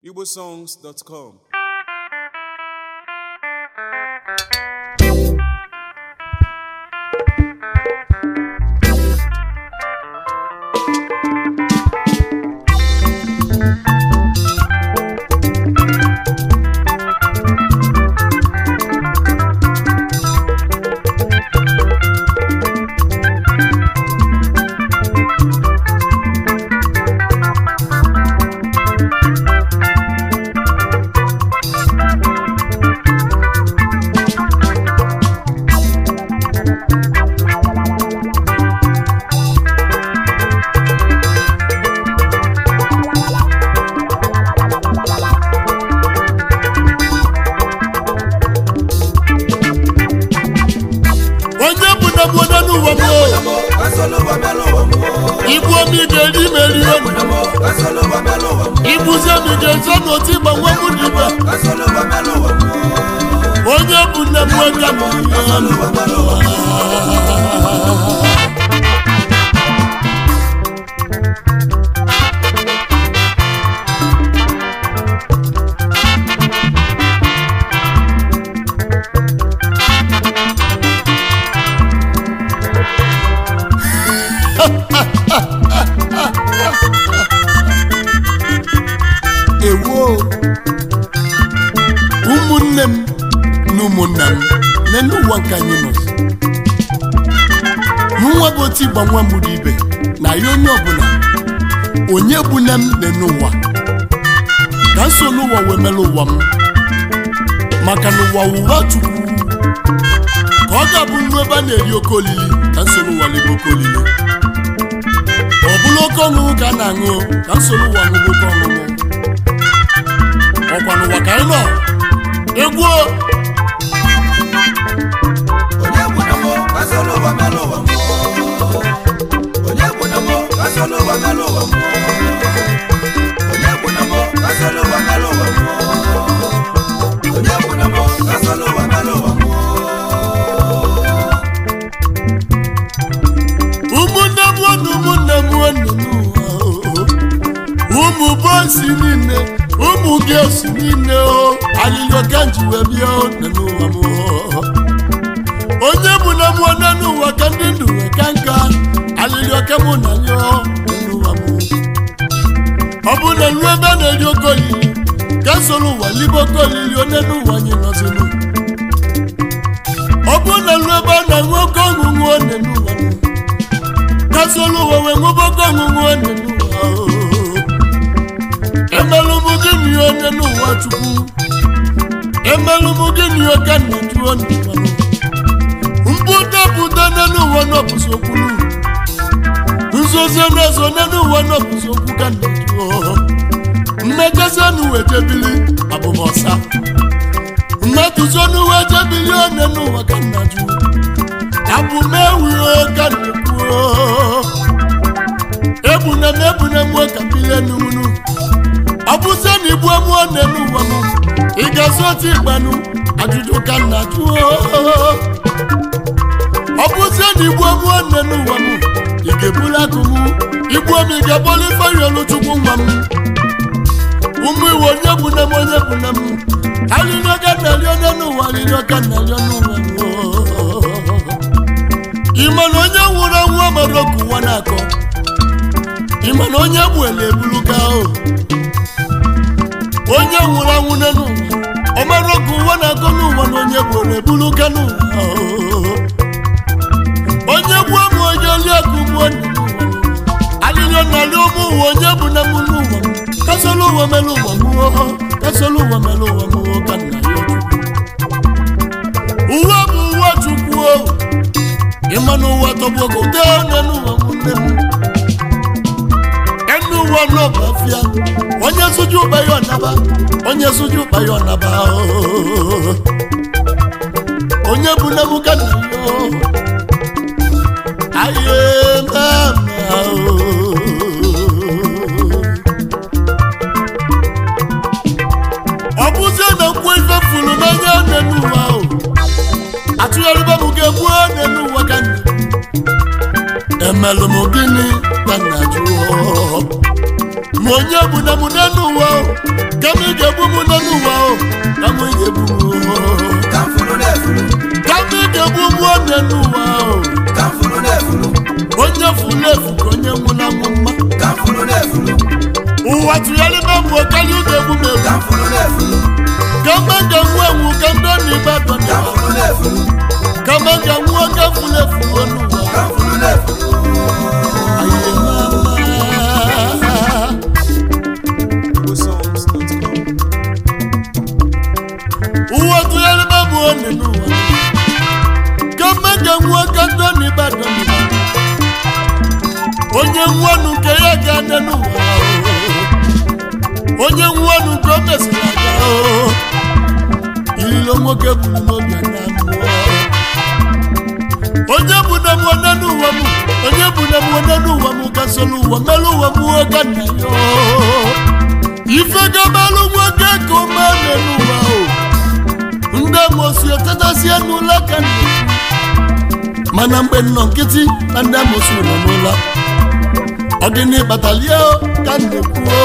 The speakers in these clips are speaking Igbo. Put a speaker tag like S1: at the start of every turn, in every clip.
S1: igbosongs.com
S2: onye bụ na mụonye n'ụwa m ibu omi ga-eri imeri elu ibuzi omi ga-ezo n'otu ịgbanwe mụ n'ibe onye bụ nne m nwoke m ewo ụmụnne m na ụmụnna m n'elu ụwa nke anyị nọ mụnwa bụ otu ịgba nwa mụrụ ibe na ya onye ọbụla onye gbuna m n'elu ụwa ka m so n'ụwa wee mere ụwa m maka na ụwa ụwa chukwu ka ọ ga-abụ nnu ebe a na-eri oke olili ka m so n'ụwa lebe oke olili ọ bụla oke ọṅụṅụ ka a na-aṅụ ka m so n'ụwa ṅụbụ oke ọṅụṅụ ọkwa n'ụwa ka anyị nọ egwu o. ụmụnne m na ụmụnne m nwanne m ụwa ụmụ bọsi niile ụmụ gịosi niile o alịlọ ka m ji wee bịa o, nọ n'ụwa m o. onye bụ na mụọ nọ n'ụwa ka ndị ndụ wee ka nka alịlọ ka mụ na ya o, nọ n'ụwa m ọ bụ na ruo ebe a na-eri oke olili ka soro ụwa libe oke olili onye n'ụwa anyị nọzinụ ọ bụ na ruo ebe a na-aṅụ oke ọṅụṅụ onye n'ụwa nụ kasolu ụwa wee nwebe oke ọṅụṅụ onye n'ụwa o. emelụ m gịnị onye n'ụwa chukwu emelụ m gịnị oke nna jụọ n'ụwa mpụta pụta n'ụwa n'ọbụzi okwulu nzozi n'ezo n'ụwa n'ọbụzi okwu ka nna jụọ mmejezi n'ụwa ejebili abụmọsa mmetụzo n'ụwa ejebili onye n'ụwa ka nna jụọ abụmewu ka nna kwuo ebuna m ebuna m ka bilie n'unu ọ bụzie na igbu mụọ n'elu ụwa m ị ga-azụ otu ịgbanụ ajụjụ ka nna jụọ ọ bụzie na igbu mụọ n'elu ụwa m ị ga-ebuli akụ m igbu m ị ga-agbọli ifeanyi olu chukwu nwa m ụmụ iwe onye buna m onye buna m alịrị ọka nnarị onye n'ụwa alịrị ọka nnarị n'ụwa ịma na onye nwụrụ anwụ amara oku ụwa na-akọ ịma na onye bụ ele ebuluka o onye nwụrụ anwụ n'elu ụwa ọ mara oku ụwa na-akọ n'ụwa na onye bụ ele ebuluka n'ụwa o. onye gbuo m onye oli akụ gbuo nne n'ụwa alịrịọ narị ụmụ ụwa onye bụ na mụ n'ụwa m kasolo ụwa mere ụwa mụọ kasolo ụwa mere ụwa mụọ ka nna ya chukwu ụwa bụ ụwa chukwu o ịma n'ụwa tọgbọgo dee n'ụwa nwanne m enu ụwa n'ọbafịa onye sụju ụkpa ya ọnaba onye sụju ụkpa ya ọnaba ooo. onye bụ nne m ka nna ya ooo. aye mama ooo. ọ bụzie na nkwụ ife furu n'anya n'enu ụwa o atụgharịba m ga-egbu n'enu ụwa ka nna emelụ m gịnị ka nna jụọ ma onye bụ na mụ n'elu ụwa o kama ị ga-egbu mụ n'elu ụwa o kama ị ga-egbu mụ o
S1: ka mfụrụ na-efuru
S2: kama ị ga-egbu mụ n'elu ụwa o
S1: ka mfụrụ na-efuru
S2: onye furu efu ka onye nwụla mụ mma
S1: ka mfụrụ na-efuru
S2: ụwa tụgharịba mụ karịa ị ga-egbu m egbu
S1: ka mfụrụ na-efuru
S2: kama m ga-enwu enwu ka ndị ọ na-ibe
S1: ka
S2: dọnịwa
S1: mfụrụ na-efuru
S2: kama m ga-enwu oke furu efu n'elu ụwa
S1: ka mfụrụ na-efuru
S2: Aye, mama. ụwa tụgharịba mụ onye n'ụwa kama m ga-enwu oke ndị ọ na-ibe dọnịwa onye nwanu nke ya ga-adị n'ụwa onye nwanu nke o mesịrị aga ililo nwoke buru n'obi na mmụọ onye bụ na mụ onye n'ụwa m onye bụ na mụ onye n'ụwa m ka solu ụwa melụ ụwa m oge nna ya ife gabalụ nwoke ka o mee n'ụwa o ndị amosi otetasie n'ụlọ ka nna mana mgbe nnọ nkịtị na ndị amosi nọ n'ụlọ ọ gịnị kpatalie ka m na-ekwu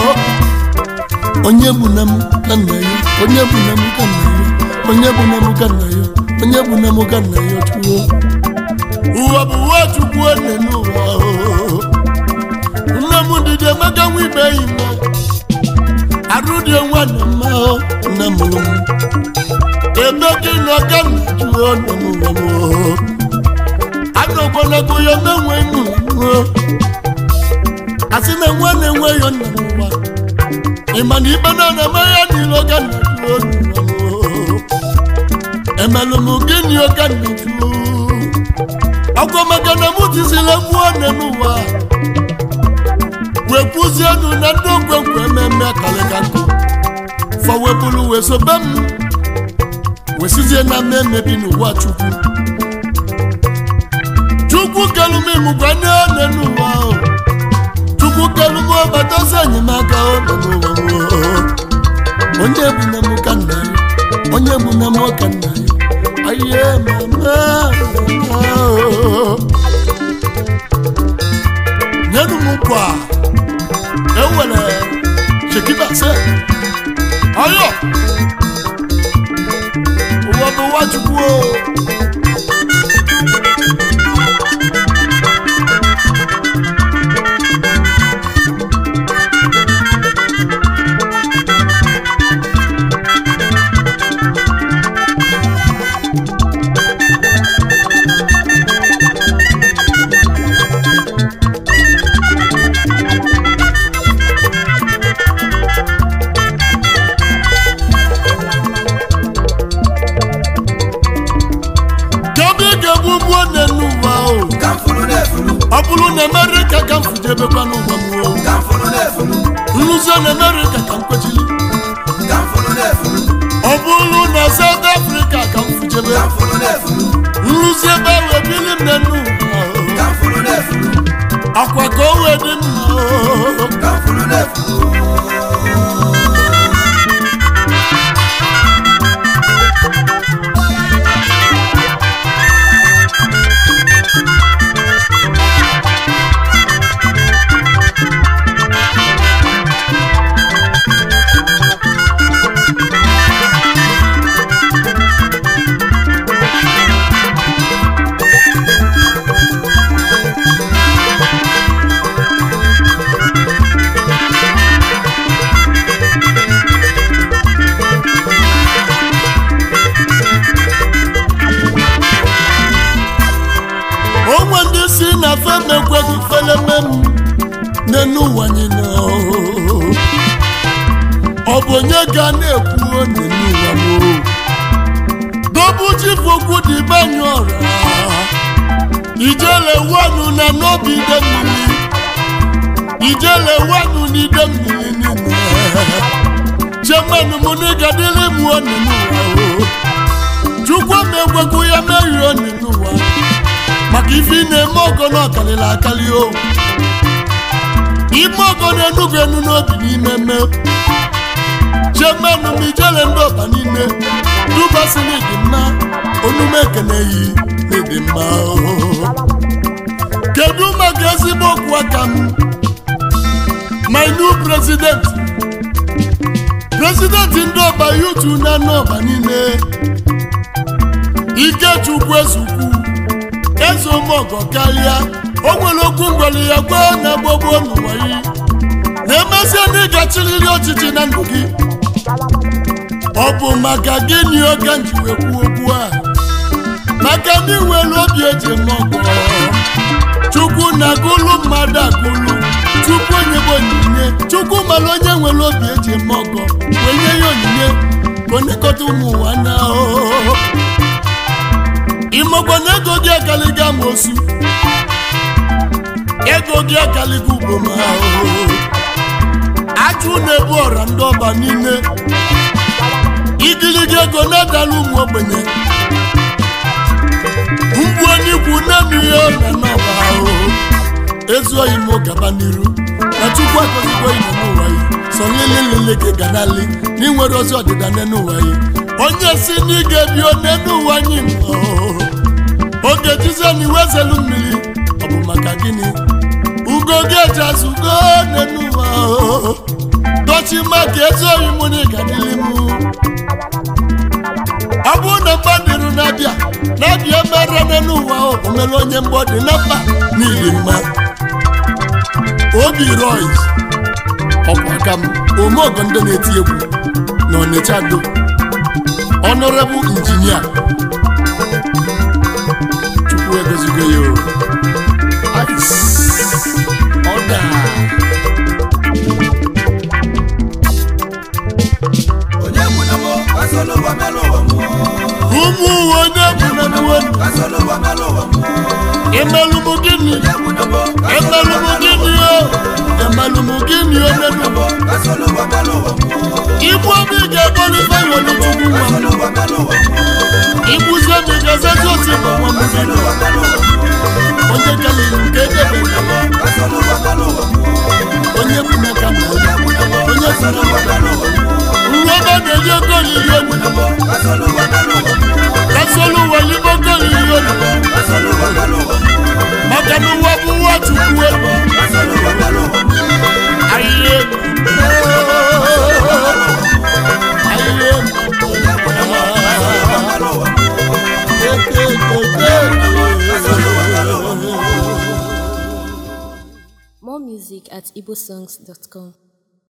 S2: onye bụ na m ka nna ya onye bụ na m ka nna ya onye bụ na m ka nna ya onye bụ na m ka nna ya chukwu ụwa bụ ụwa chukwu one n'ụwa nne m dịdị emeka nwa ibe yi mma arụ dị nwa na mma nne m lụ m ebe gị nọ ka nna jụọ nọ n'ụwa m anọkwalago ya menwe mụ asị na nwa na-enwe ya nna n'ụwa ịma na ikpe na na ya niile oge nna jụọ n'ụwa emelụ m gịnị oge nna jụọ ọkwa maka na mụ tizila mmụọ nne n'ụwa wee kwụzienụ na ndị ogwegwe ememe kalịka nkụ fọwepụrụ wee sobe m wee sizie na mmemme bi n'ụwa chukwu chukwu kelumimgwa nne nne n'ụwa o chukwu kelumo batazi enyemaka o nọ n'ụwa m o. onye bụ na mụ ka nna ya onye bụ na mụ ka nna ya aye mama mama o. nyenu m nkwa ewere shekiba se ọyọ ụwa bụ ụwa chukwu o kedu ị ga-egbu mgbuo nne n'ụwa o
S1: ka mfụrụ na-efuru
S2: ọ bụrụ na amerịka ka m fujebekwa n'ụwa m o
S1: ka mfụrụ na-efuru
S2: nrụzie na amerịka ka m kwechili
S1: ka mfụrụ na-efuru
S2: ọ bụrụ na saut afrịka ka m fujebe
S1: ka mfụrụ na-efuru
S2: nrụzie ebe a wee bili m nne n'ụwa o
S1: ka mfụrụ na-efuru
S2: akwa ka o wee dị mma o
S1: ka mfụrụ na-efuru
S2: onwe ndị si na fem ekweghị feleme m n'enu ụwa anyị nọ ọ bụ onye ga na-ekwu n'enu ụwa m dobu chifu okwu dị banye ọra ijele wanu na n'obi ide mmiri ijele wanu n'ide mmiri niile chemanu m n'ịgadịrị m n'enu ụwa o chukwu m ekwekwu ya merie n'enu ụwa maka ife ị na-eme ọgọ na ọkalịla akali o ime ọgọ na-enugwu enu n'obi n'ime mme chemenu m ijele ndị ọba niile dubasi n'ịdị mma onume ekene yi n'ịdị mma o. kedu maka ezigbo okwu aka m my new president president ndị ọba yutu na n'ọba niile ikechukwu ezukwu eze ụmụọgọ karịa o nwere okwu ngwere ya gwa na gbogbo n'ụwa yi na-emesịa na ịgachirịrị ọchịchị na ndụ gị ọ bụ maka gịnị oge nji wee kwuo okwu a maka ndị nwere obi eji eme ọgọ chukwu na-agụlụ mmadụ agụlụ tupu onyebe onyinye chukwu mara onye nwere obi eji eme ọgọ wee nye ya onyinye ka onekọta ụmụ ụwa na ahụhụ ịmakwa na ego gị akaliga amosu ego gị akaliga uboma ahụhụ ajụ na-ebu ọra ndị ọba niile igirigi ego na-adala ụmụ ogbenye mgbu onye ikwu na-eme ihe na n'ọba ahụhụ ezuoghị m gaba n'iru na chukwu akọzigbo ime n'ụwa yi sọ nlelelele ka ga nali na ịnwere ozi ọdịda n'ụwa yi onye si na ị ga-ebi one n'ụwa anyị oge jizọ na iwe zelu mmiri ọ bụ maka gịnị ugo gị eji azụ ugo n'ụwa dochi maka ezuoghị m na ịga dịli m ọ bụrụ na mgbadịrụ na-abịa na-abịa mere n'ụwa o mere onye mgbọdị na mkpa n'ili mma obi rois ọkwa aka m omeogo ndị na-eti egwu na ọnịcha do ọnọrebụ injinia chukwu egozigo ya o Ice. ọda
S1: onye kwunamo kasolo ụwa mela ụwa mmụọ
S2: ụmụ uwe onye bụ na nuwe
S1: kasolo ụwa mela ụwa mmụọ
S2: emelụmụ gịnị
S1: onye kwunamo
S2: emelụmụ gịnị o emelụmụ gịnị o nenụ
S1: kasolo ụwa mela ụwa mmụọ
S2: igbu obi ga-egolife nwere chukwu nwa m
S1: kasolo ụwa mela ụwa mmụọ
S2: igbuzie m ga-ezezi otu bụ nwa m
S1: kasolo ụwa mela ụwa mmụọ
S2: onye kelere nke edebe
S1: kasolo ụwa mela ụwa mmụọ
S2: onye bụ meka na ya onye
S1: kasolo ụwa mela ụwa mmụọ
S2: nwa ebe a na-eji ogo olili elu
S1: kasolo ụwa mela ụwa mmụọ
S2: kasolu ụwa n'ime ogo olili elu
S1: kasolo ụwa mela ụwa mmụọ
S2: maka na ụwa bụ ụwa chukwu elu
S1: kasolo ụwa mela ụwa mmụọ
S2: ahịhịa elu ahịhịa elu
S1: mela ụwa mmụọ
S3: More music at igbosongs.com.